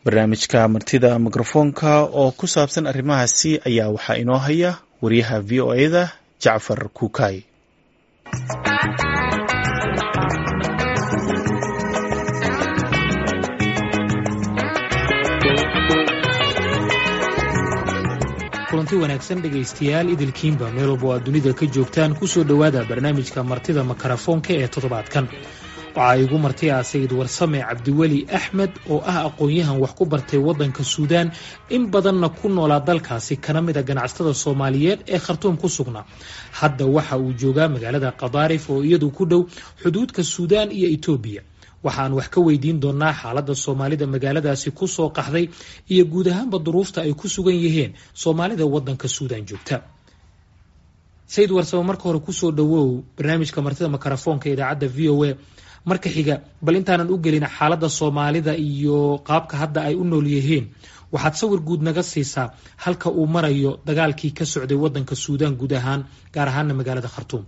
barnaamijka martida mikrofoonka oo ku saabsan arrimahaasi ayaa waxaa inoo haya wariyaha v o e da jacfar kuukay kulanti wanaagsan dhegaystayaal idilkiinba meel walba oo aad dunida ka joogtaan kusoo dhowaada barnaamijka martida makarafoonka ee toddobaadkan waxaa igu marti ah sayid warsame cabdiweli axmed oo ah aqoon-yahan wax ku bartay waddanka suudaan in badanna ku noolaa dalkaasi kana mid a ganacsatada soomaaliyeed ee khartuum ku sugnaa hadda waxa uu joogaa magaalada kadaarif oo iyadu ku dhow xuduudka suudaan iyo etoobiya waxaan wax ka weydiin doonaa xaaladda soomaalida magaaladaasi ku soo qaxday iyo guud ahaanba duruufta ay ku sugan yihiin soomaalida waddanka suudaan joogta sayid warsame marka hore kusoo dhowow barnaamijka martida makarafoonka idaacadda v o a marka xiga bal intaanan u gelin xaaladda soomaalida iyo qaabka hadda ay u nool yihiin waxaad sawir guud naga siisaa halka uu marayo dagaalkii ka socday waddanka suudaan guud ahaan gaar ahaana magaalada khartuum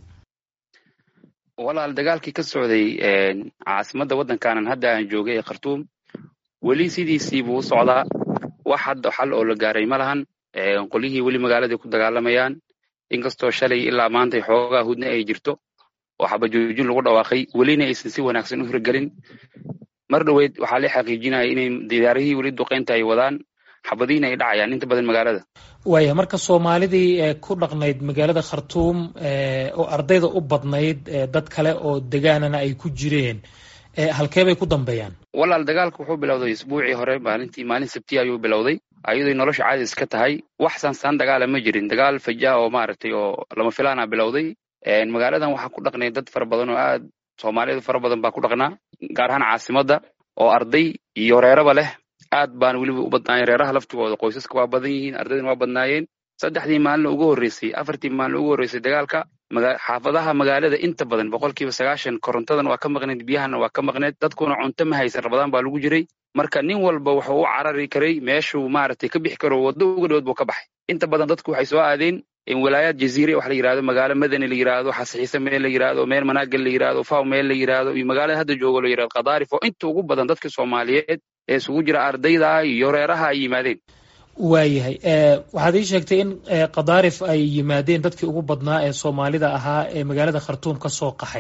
walaal dagaalkii ka socday caasimadda waddankaanan hadda aan joogay ee khartuum weli sidiisii buu u socdaa wax hadda xal oo la gaaray ma lahan qolyihii weli magaaladay ku dagaalamayaan inkastoo shalay ilaa maantay xoogaa hudna ay jirto oo xabajoojin lagu dhawaaqay welina aysan si wanaagsan u hirgelin mar dhoweyd waxaa la xaqiijinaya inay diyaarihii weli duqaynta ay wadaan xabadihiina ay dhacayaan inta badan magaalada waaya marka soomaalidii ku dhaqnayd magaalada khartuum oo ardayda u badnayd dad kale oo degaanana ay ku jireen halkee bay ku dambeeyaan walaal dagaalka wuxuu bilowday isbuucii hore maalintii maalin sabtiya ayuu bilowday ayadoo nolosha caadis ka tahay wax sansaan dagaala ma jirin dagaal fajaa oo maaragtay oo lama filaana bilowday magaaladan waxaa ku dhaqnay dad fara badan oo aad soomaalidu fara badan baa ku dhaqnaa gaar ahaan caasimadda oo arday iyo reeraba leh aad baan weliba u badnaayeen reeraha laftigooda qoysaska waa badan yihiin ardaydana waa badnaayeen saddexdii maalin ugu horreysay afartii maalin ugu horreysay dagaalka xaafadaha magaalada inta badan boqolkiiba sagaashan korontadan waa ka maqneed biyahana waa ka maqneed dadkuna cunto ma haysan rabadaan baa lagu jiray marka nin walba wuxuu u carari karay meeshuu maaragtay ka bixi karo waddo uga dhowod buu ka baxay inta badan dadku waxay soo aadeen walaayaad jaziire wax la yirahdo magaalo madani la yirahdo xasixiise meel la yirahdo meel manaagal la yirahdo faw meel la yirahdo iyo magaalada hadda joogo la yirahdo kadaarif oo inta ugu badan dadka soomaaliyeed ee isugu jira ardayda iyo reeraha ay yimaadeen waayahay waxaad ii sheegtay in kadaarif ay yimaadeen dadkii ugu badnaa ee soomaalida ahaa ee magaalada khartuum ka soo qaxay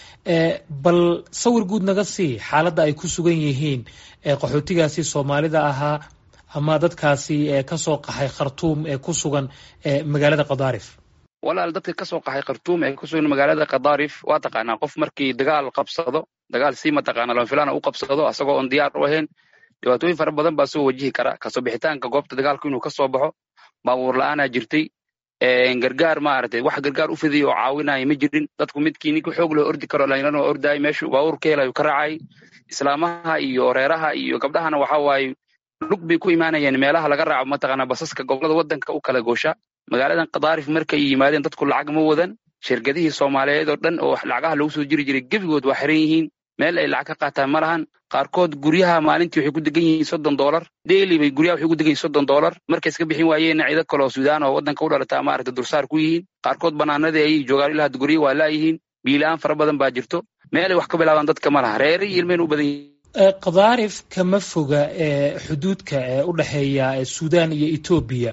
bal sawir guud naga sii xaaladda ay ku sugan yihiin qaxootigaasi soomaalida ahaa ama dadkaasi kasoo qaxay khartuum ee ku sugan magaalada kadaarif walaal dadka kasoo qaxay khartuum ee kusugan magaalada kadaarif waa taqaanaa qof markii dagaal qabsado dagaal si mataqaana lama filaana u qabsado asagoo oon diyaar u ahayn dhibaatooyin fara badan baa soo wajihi kara kasoo bixitaanka goobta dagaalku inuu kasoo baxo baabuur la-aanaa jirtay gargaar maaragtay wax gargaar u fiday oo caawinaya ma jirin dadku midkii ninka xoog loo ordi karo dhalinyarana waa ordaayay meeshuu baabuur ka helayu ka raacay islaamaha iyo reeraha iyo gabdhahana waxa waaye lug bay ku imaanayeen meelaha laga raaco mataqaana basaska gobolada waddanka u kala goosha magaaladan kadaarif markay yimaadeen dadku lacag ma wadan shirkadihii soomaaliyeed oo dhan oo lacagaha lagu soo jiri jiray gebigood waa xiran yihiin meel ay lacag ka qaataan ma lahan qaarkood guryaha maalintii waxay ku degan yihiin soddon doolar daily bay guryaha waxay ku degan yihin soddon doolar markay iska bixin waayeenna ciido kale oo suudaan oo waddanka u dhalataa maaragta dursaar ku yihiin qaarkood banaanadii ayay joogaan ilaa hadda guryo waa laayihiin biilaan fara badan baa jirto meelay wax ka bilaabaan dadka ma laha reere iyo ilmeen u badan yihiin kadaarif kama foga xuduudka ee u dhexeeya suudaan iyo etoobiya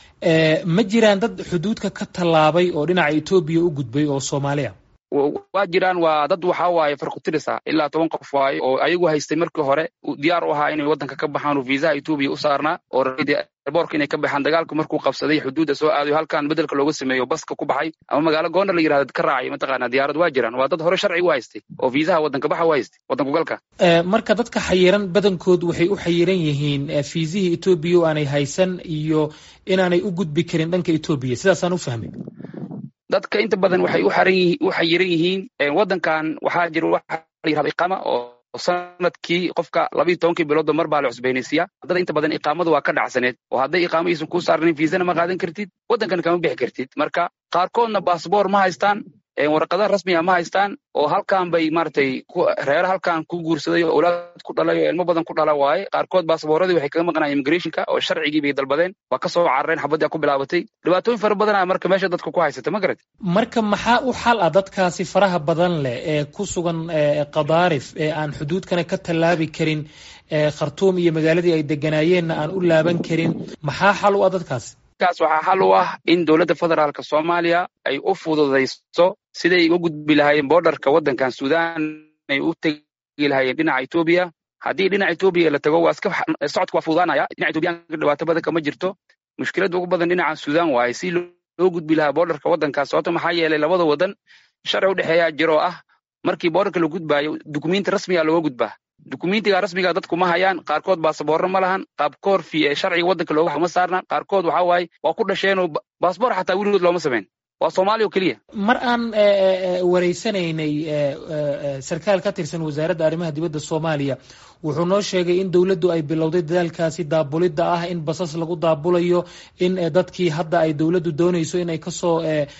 ma jiraan dad xuduudka ka tallaabay oo dhinaca etoobiya u gudbay oo soomaaliya waa jiraan waa dad waxa waaye farkutirisa ilaa toban qof waaye oo ayagu haystay markii hore diyaar u ahaa inay waddanka ka baxaan oo viisaha etoobiya u saarnaa oo boorka inay ka baxaan dagaalku markuu qabsaday xuduudda soo aadayo halkan bedelka looga sameeyo baska ku baxay ama magaalo goondar la yirahdo ka raacay mataqaana diyaarad waa jiraan waa dad hore sharci u haystay oo viisaha waddanka baxa u haystay waddanku galka marka dadka xayiran badankood waxay u xayiran yihiin fiisihii etoobiya oo aanay haysan iyo inaanay u gudbi karin dhanka etoobiya sidaasaan u fahmay dadka inta badan waxay u xayiran yihiin waddankan waxaa jira waxa la yirahdo iqaama oo sanadkii qofka labayo tobankii biloodba mar baa la cusbaynaysiiya haddada inta badan iqaamadu waa ka dhacsaneed oo hadday iqaamo aysan kuu saarnayn fiisana ma qaadan kartid waddankan kama bixi kartid marka qaarkoodna baasboor ma haystaan warqadaha rasmiga ma haystaan oo halkan bay maaragtay reere halkan ku guursaday oo awlaad ku dhalay oo ilmo badan ku dhala waaye qaarkood baasaboorradii waxay kaga maqnayeen immigrationka oo sharcigii bay dalbadeen waa ka soo carareen xabaddii ku bilaabatay dhibaatooyin fara badanaa marka meesha dadka ku haysata ma garat marka maxaa u xal ah dadkaasi faraha badan leh ee ku sugan qadaarif ee aan xuduudkana ka tallaabi karin khartuum iyo magaaladii ay deganaayeenna aan u laaban karin maxaa xal u ah dadkaasi kaas waxaa xal u ah in dowladda federaalka soomaaliya ay u fududayso siday uga gudbi lahaayeen boordarka waddankan suudaan ay u tegi lahaayeen dhinaca etoobiya haddii dhinaca etoobiya la tago waa iska socodka waa fududaanaya dhinaca etoobiyaanka dhibaato badan kama jirto mushkiladda ugu badan dhinaca suudaan waaye si loo gudbi lahaa boordarka waddankaas sababto maxaa yeelay labada waddan sharci u dhexeeyaa jiro oo ah markii boordarka la gudbaayo dukumenti rasmiga looga gudbaa dukumentiga rasmiga dadku ma hayaan qaarkood baasaboorro ma lahan qaabkoor fi ee sharciga waddanka looga ma saarna qaarkood waxaa waaye waa ku dhasheenoo baasboor xataa weligood looma samayn waa soomaaliya oo keliya mar aan wareysanaynay sarkaal ka tirsan wasaaradda arrimaha dibadda soomaaliya wuxuu noo sheegay in dowladdu ay bilowday dadaalkaasi daabulidda ah in basas lagu daabulayo in dadkii hadda ay dowladdu doonayso inay kasoo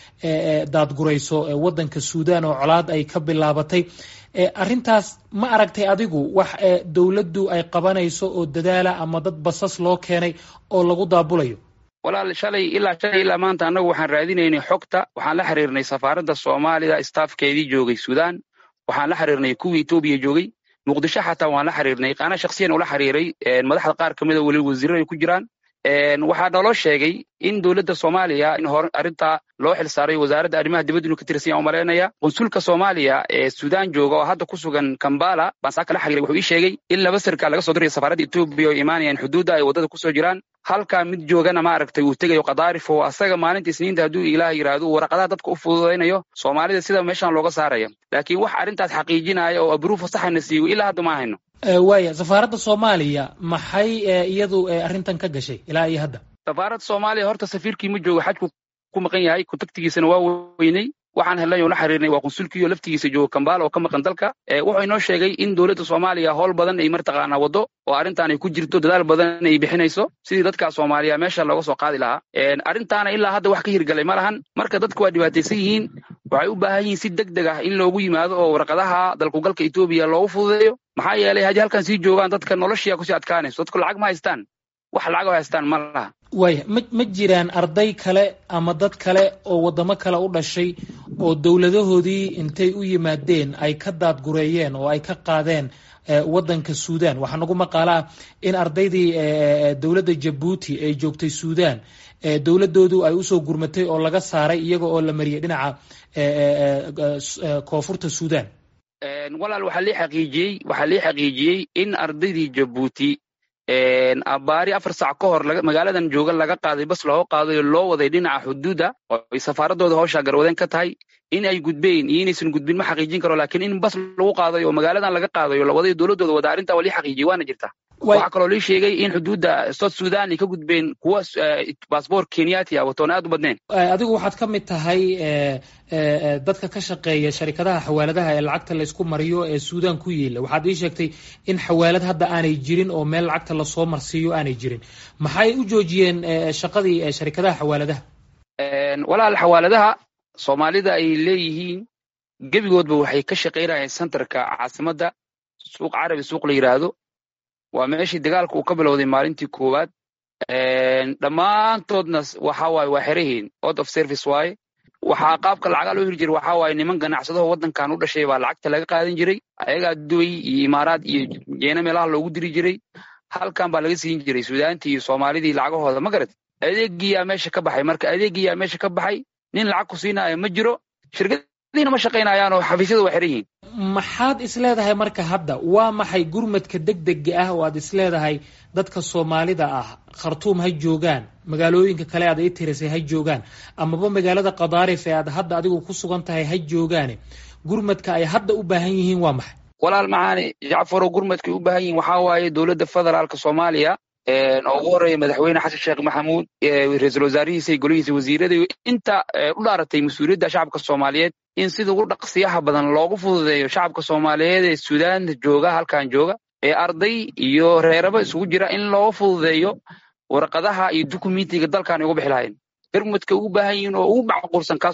daadgurayso waddanka suudaan oo colaad ay ka bilaabatay arrintaas ma aragtay adigu wax dowladdu ay qabanayso oo dadaala ama dad basas loo keenay oo lagu daabulayo walaal shalay ilaa shalay ilaa maanta annagu waxaan raadinaynay xogta waxaan la xiriirnay safaaradda soomaaliya staafkeedii joogay suudaan waxaan la xiriirnay kuwii etoobiya joogay muqdisho xataa waan la xiriirnay qaana shaksiyan ula xiriiray madaxda qaar ka mida weli wasiirada ay ku jiraan waxaa naloo sheegay in dowladda soomaaliya in hor arrintaa loo xil saaray wasaaradda arrimaha dibadda inuu ka tirsan yaha umalaynaya qunsulka soomaaliya ee suudaan jooga oo hadda ku sugan kambala baan saa kala xiriiray wuxuu ii sheegay in laba sarkaal laga soo diraya safaaradda etoobiya oo imaanayaan xuduudda ay waddada kusoo jiraan halkaa mid joogana ma aragtay uu tegayo qadaarif oo asaga maalinta isniinta hadduu ilaah yidhaahdo waraqadaha dadka u fududaynayo soomaalida sida meeshan looga saaraya laakiin wax arrintaas xaqiijinaya oo abruufa saxana siiyo ilaa hadda ma hayno waaya safaaradda soomaaliya maxay iyadu arrintan ka gashay ilaa iyo hadda safaaradda soomaaliya horta safiirkii ma joogo xajku ku maqan yahay kontaktigiisana waa weynay waxaan helnay oo la xiriirnay waa qunsulkii oo laftigiisa joogo kambaala oo ka maqan dalka wuxuu inoo sheegay in dowladda soomaaliya howl badan ay martaqaanaa waddo oo arrintan ay ku jirto dadaal badan ay bixinayso sidii dadka soomaaliya meesha looga soo qaadi lahaa arrintaana ilaa hadda wax ka hirgalay ma lahan marka dadku waa dhibaataysan yihiin waxay u baahan yihiin si deg deg ah in loogu yimaado oo warqadaha dalkugalka etoobiya loogu fududeeyo maxaa yeelay haddii halkan sii joogaan dadka noloshia kusii adkaanayso dadku lacag ma haystaan wax lacag oo haystaan ma laha waaya ma ma jiraan arday kale ama dad kale oo waddamo kale u dhashay oo dowladahoodii intay u yimaadeen ay ka daadgureeyeen oo ay ka qaadeen waddanka suudaan waxaa nagu maqaalaa in ardaydii dowladda jabuuti ee joogtay suudaan dowladoodu ay usoo gurmatay oo laga saaray iyaga oo la mariyay dhinaca koonfurta suudaan walaal waxaa lii xaqiijiyey waxaa lii xaqiijiyey in ardaydii jabuuti abaari afar sac ka hor magaaladan jooga laga qaaday bas loo qaaday loo waday dhinaca xuduudda oo ay safaaradooda hawshaa garwadeen ka tahay in ay gudbeen iyo inaysan gudbin ma xaqiijin karo laakiin in bas lagu qaadayo oo magaaladan laga qaadayo la waday dowladooda wada arrintaa waa lii xaqiijiyey waana jirta waxaa kaloo lii sheegay in xuduudda south sudan ay ka gudbeen kuwa baasboor kenyati ah watoon aad u badneen adigu waxaad ka mid tahay dadka ka shaqeeya sharikadaha xawaaladaha ee lacagta laysku mariyo ee suudaan ku yiila waxaad ii sheegtay in xawaalad hadda aanay jirin oo meel lacagta lasoo marsiiyo aanay jirin maxay u joojiyeen shaqadii sharikadaha xawaaladaha walaal xawaaladaha soomaalida ay leeyihiin gebigoodba waxay ka shaqaynayeen centerka caasimadda suuq carabi suuq la yidhaahdo waa meeshii dagaalka uu ka bilowday maalintii koowaad dhammaantoodna waxa waaye waa xerahiin out of service waaye waxaa qaabka lacagaa loo hiri jiray waxaa waaye niman ganacsadaho waddankan u dhashay baa lacagta laga qaadan jiray ayagaa duway iyo imaaraad iyo jeena meelaha loogu diri jiray halkan baa laga siin jiray suudaantii iyo soomaalidii lacagahooda ma garat adeegiyaa meesha ka baxay marka adeegiyaa meesha ka baxay nin lacag ku siinaayo ma jiro shirkadiina ma shaqaynayaan oo xafiisyada waa xiran yihiin maxaad isleedahay marka hadda waa maxay gurmadka degdega ah oo aad isleedahay dadka soomaalida ah khartuum ha joogaan magaalooyinka kale aad ii tirisay ha joogaan amaba magaalada kadaarif ee aad hadda adigu ku sugan tahay ha joogaane gurmadka ay hadda u baahan yihiin waa maxay walaal macaane jacfarow gurmadkay u baahan yihiin waxaa waaye dowladda federaalka soomaaliya oo ugu horreeya madaxweyne xasan sheekh maxamuud ra-iisul wasaarihiisa iyo golihiisa wasiirada iyo inta u dhaaratay mas-uuliyadda shacabka soomaaliyeed in sida ugu dhaqsiyaha badan loogu fududeeyo shacabka soomaaliyeed ee suudaanta jooga halkan jooga ee arday iyo reeraba isugu jira in loo fududeeyo warqadaha iyo dukumentiga dalkan ay uga bixi lahayn gurmadka ugu baahan yihiin oo ugu macquulsan kaas waay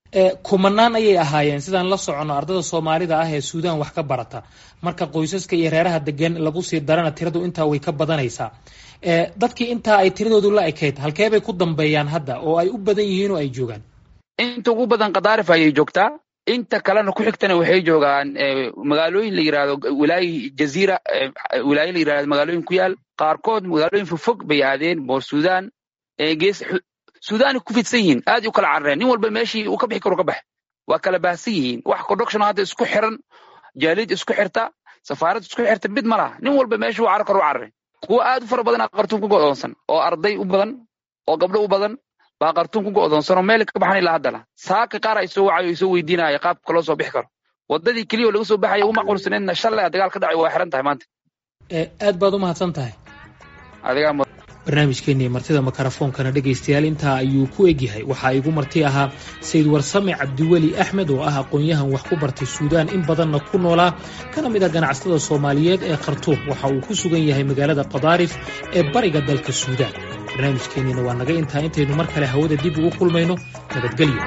kumanaan ayay ahaayeen sidaan la soconno ardada soomaalida ah ee suudaan wax ka barata marka qoysaska iyo reeraha degan lagu sii darana tiradu intaa way ka badanaysaa dadkii intaa ay tiradoodu la ekayd halkee bay ku dambeeyaan hadda oo ay u badan yihiin oo ay joogaan inta ugu badan kadaarif ayay joogtaa inta kalena ku xigtana waxay joogaan magaalooyin la yirahdo wilaayi jaziira wilaayo la yirahdo magaalooyin ku yaal qaarkood magaalooyin fogfog bay aadeen boor suudaan gees suudaanay ku fidsan yihiin aad u kala carareen nin walba meeshii uu ka bixi karo ka bax waa kala baahsan yihiin wax conduction hadda isku xiran jaalid isku xirta safaarad isku xirta mid ma laha nin walba meeshii uu carar karo u carare kuwa aad u fara badan aa qartuun ku go'doonsan oo arday u badan oo gabdho u badan baa qartuun ku go'doonsan oo meel ka baxan ilaa haddana saaka qaar ay soo wacayo soo weydiinaya qaabka loo soo bixi karo wadadii keliya oo laga soo baxaya uma qulsaneedna shalay dagaal ka dhacay waa xiran tahay maanta aad baad u mahadsan tahay adigaa barnaamijkeenii martida makarafoonkana dhegaystayaal intaa ayuu ku egyahay waxaa igu marti ahaa sayid warsame cabdiweli axmed oo ah aqoon-yahan wax ku bartay suudaan in badanna ku noolaa kana mid a ganacsatada soomaaliyeed ee khartuum waxa uu ku sugan yahay magaalada qadaarif ee bariga dalka suudaan barnaamijkeenniina waa naga intaa intaynu mar kale hawada dib ugu kulmayno nabadgelyo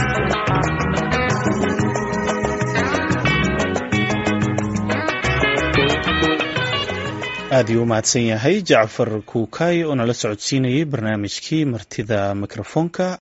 aad iyuu u mahadsan yahay jacfar kuukay oo nala socodsiinayay barnaamijkii martida mikrofoonka